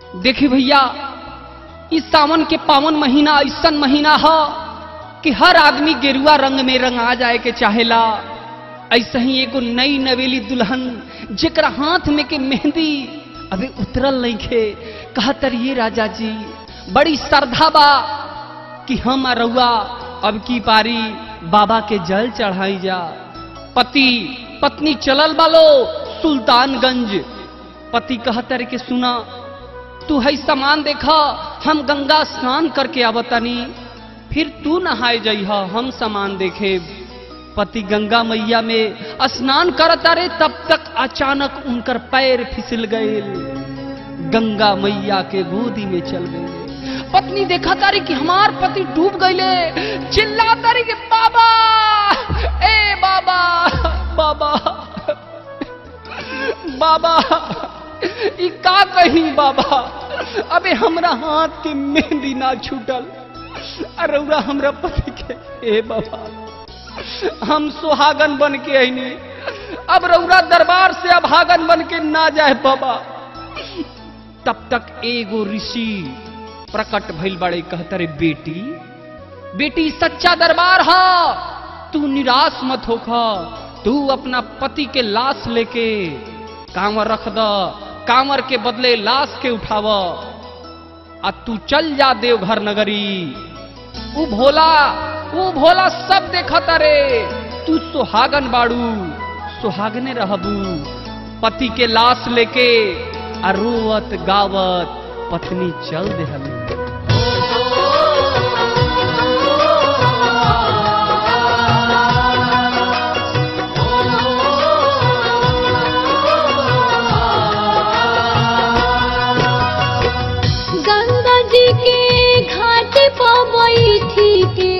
देखी भैया इस सावन के पावन महीना ऐसा महीना ह कि हर आदमी गेरुआ रंग में रंगा जाए के चाहेला ऐसा ही एगो नई नवेली दुल्हन जेकरा हाथ में के मेहंदी अबे उतरल नहीं खे कहतर ये राजा जी बड़ी श्रद्धा बा कि हम रउआ अब की पारी बाबा के जल चढ़ाई जा पति पत्नी चलल बालो सुल्तानगंज पति कहतर के सुना तू है सामान देखा हम गंगा स्नान करके आवतनी फिर तू नहाए जइह हम सामान देखे पति गंगा मैया में स्नान करता रे तब तक अचानक उनकर पैर फिसल गए गंगा मैया के गोदी में चल गए पत्नी देखा तारी कि हमार पति डूब गईले चिल्ला तारी कि बाबा ए बाबा बाबा बाबा ई का कही बाबा अबे हमरा हाथ के मेहंदी ना छूटल अरौरा हमरा पति के ए बाबा हम सुहागन बन के आईनी अब रौरा दरबार से अभागन बन के ना जाए बाबा तब तक एगो ऋषि प्रकट भइल बड़े कहतरे बेटी बेटी सच्चा दरबार हा तू निराश मत होखा तू अपना पति के लाश लेके कांवर रख द कांवर के बदले लाश के उठाव आ तू चल जा देवघर नगरी ऊ भोला ऊ भोला सब देखता रे तू सुहागन बाड़ू सुहागने रहबू पति के लाश लेके आ रोवत गावत पत्नी चल देहली गंगा जी के घाट पर बैठी के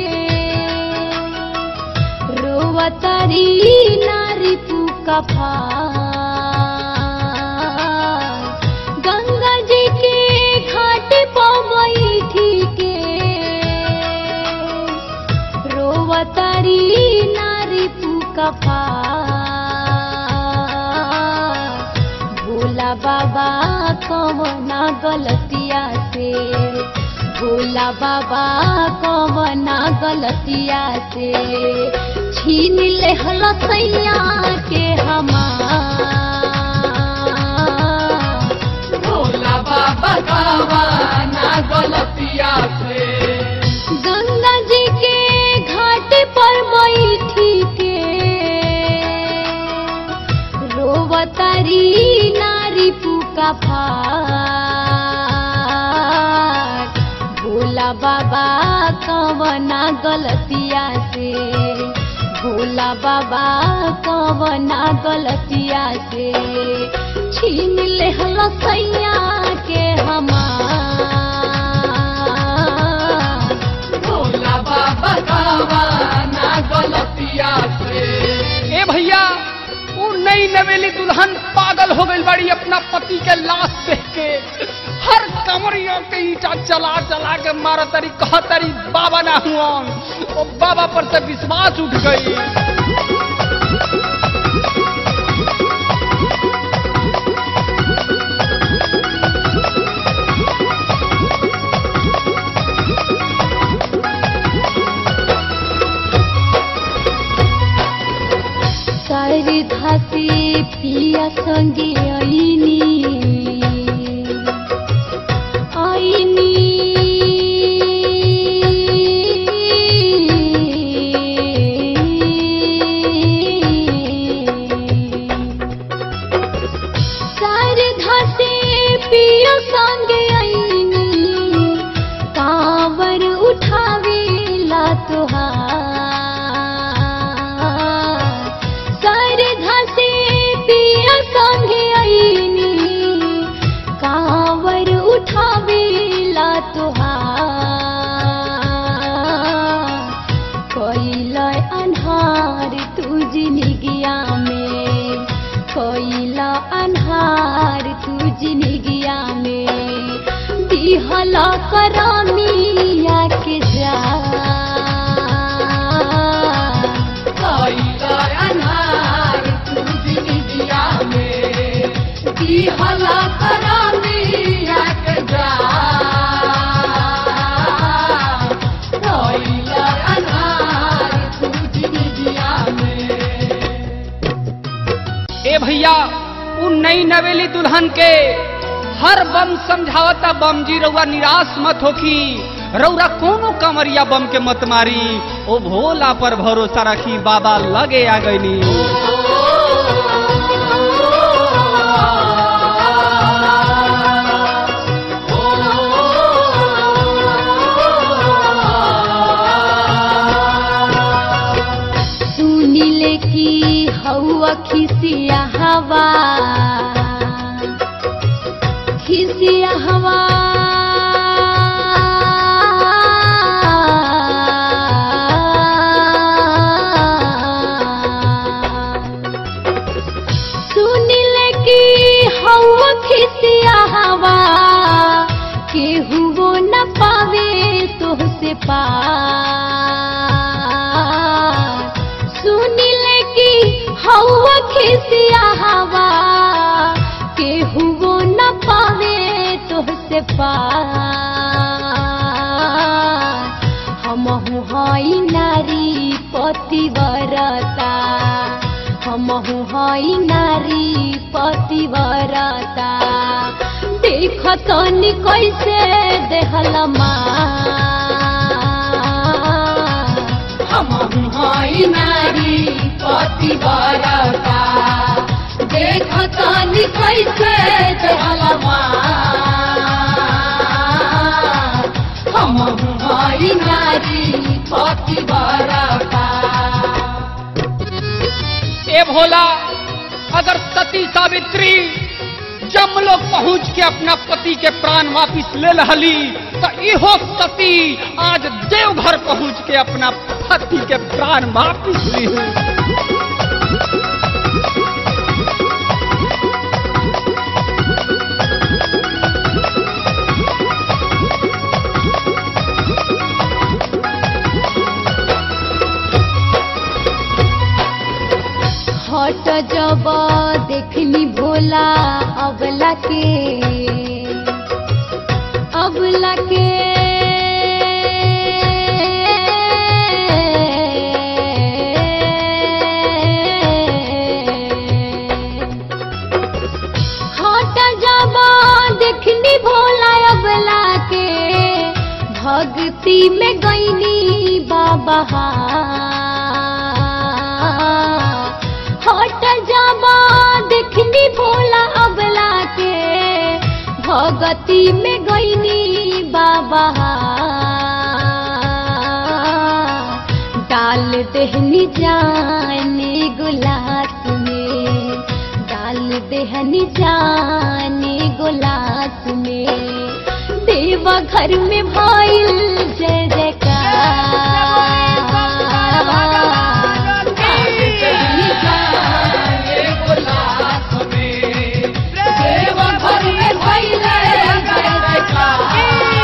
रोवतारी नारी पुका गंगा जी के घाट पर बैठी के रोवतारी नारी पुका भोला बाबा कवना गलतिया से भोला बाबा कवना गलतिया से छीन ले हलसैया के हमार भोला बाबा गावाना गलतिया से गंगा जी के घाट पर बैठी के रोवतारी नारी पुका भोला बाबा कवना गलतिया से भोला बाबा कवना गलतिया से छीन ले हलसैया के हमार भोला बाबा गावाना गलतिया से ए भैया वो नई नवेली दुल्हन पागल हो गई बड़ी अपना पति के लाश देख के हर कमरियों के ईटा चला चला के मारा तरी कहा तरी बाबा ना हुआ वो बाबा पर से विश्वास उठ गई सारी धासी पिया संगे आईनी आईनी सारी धासी पिया संगे आईनी कांवर उठावेला तुहार सारे घासे पिया संगे आईनी कांवर उठावेला तुहार कोइला अन्हार तू जिनगिया में कोइला अन्हार तू जिनगिया में दिहला करामिया के जा अनार तू जिंदगिया में की हला करामिया दुल्हन के हर बम समझावता बम जी रउआ निराश मत होखी रउरा कोनो कमरिया बम के मत मारी ओ भोला पर भरोसा रखी बाबा लगे आ गईनी सुनिले की हवा खिसिया हवा खिसिया हवा सुनिले की हवा खिसिया हवा केहू वो न पावे तोहसे पार सुनिले की हवा खिसिया हवा केहू वो न पावे तोहसे पार हमहु हई नारी पतिवरता हमहु हई नारी पतिवरता देख तनी कैसे देहल हमहु हई नारी पतिवरता देख तनी कैसे देहल हमहु हई नारी पतिवरता ए भोला अगर सती सावित्री जमलोक पहुंच के अपना पति के प्राण वापिस ले लहली तो इहो सती आज देवघर पहुंच के अपना पति के प्राण वापिस ली हट जब देखनी भोला अबला के अबला के हट जब देखनी भोला अबला के भक्ति में गईनी बाबा हट जाबा देखनी भोला अबला के भगती में गईनी बाबा डाल देहनी जाने गुलास में डाल देहनी जाने गुलास में देवा घर में भइल जय जयकार डाल देहनी जाने गुलास में देवा घर में भइल जय जयकार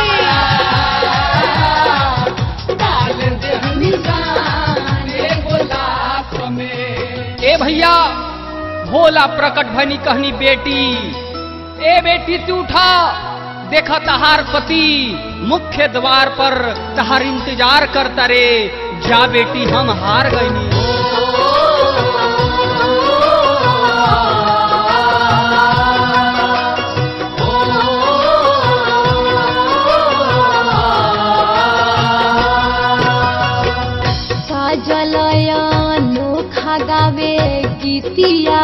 डाल देहनी जाने गुलास में ए भैया भोला प्रकट भनी कहनी बेटी ए बेटी तू उठा देखा तहार पति मुख्य द्वार पर तहार इंतजार करता रे जा बेटी हम हार गईनी साजलय नोखा गावे गीतिया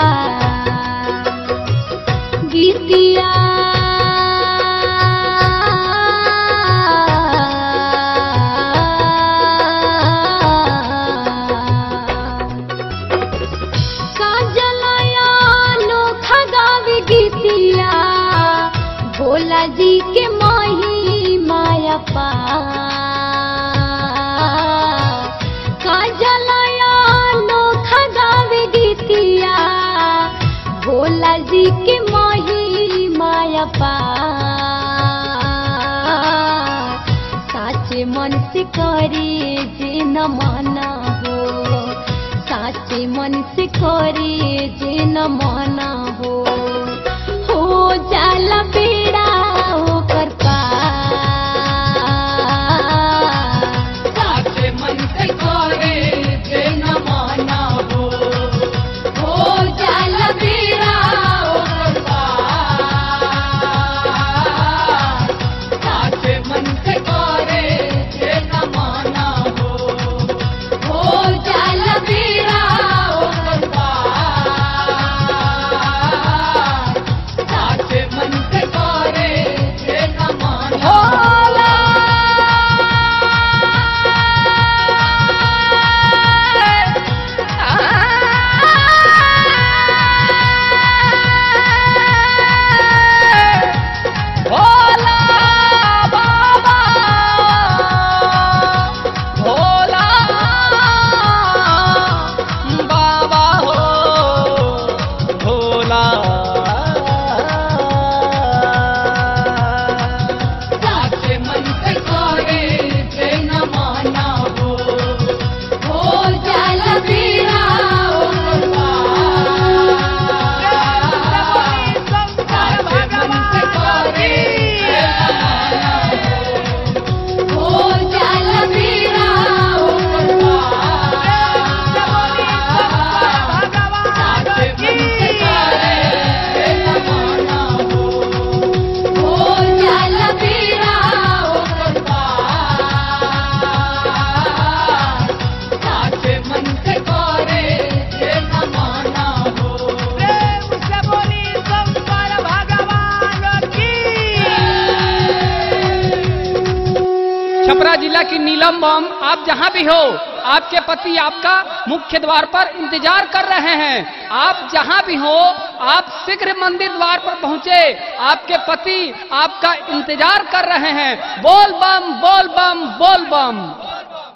गीतिया साजलय नोखा गावे गीतिया भोला जी के माही माया पा काजलया नोखा गावे गीतिया भोला जी के माही माया पा साचे मन से करे जे न माना हो साचे मन से करे जे न माना हो हो जाला बेड़ा होकर पार साचे मन से करे जे न माना हो हो जाला बेड़ा होकर पार छपरा जिला की नीलम बम आप जहां भी हो आपके पति आपका मुख्य द्वार पर इंतजार कर रहे हैं आप जहां भी हो आप शीघ्र मंदिर द्वार पर पहुंचे आपके पति आपका इंतजार कर रहे हैं बोल बम बोल बम बोल बम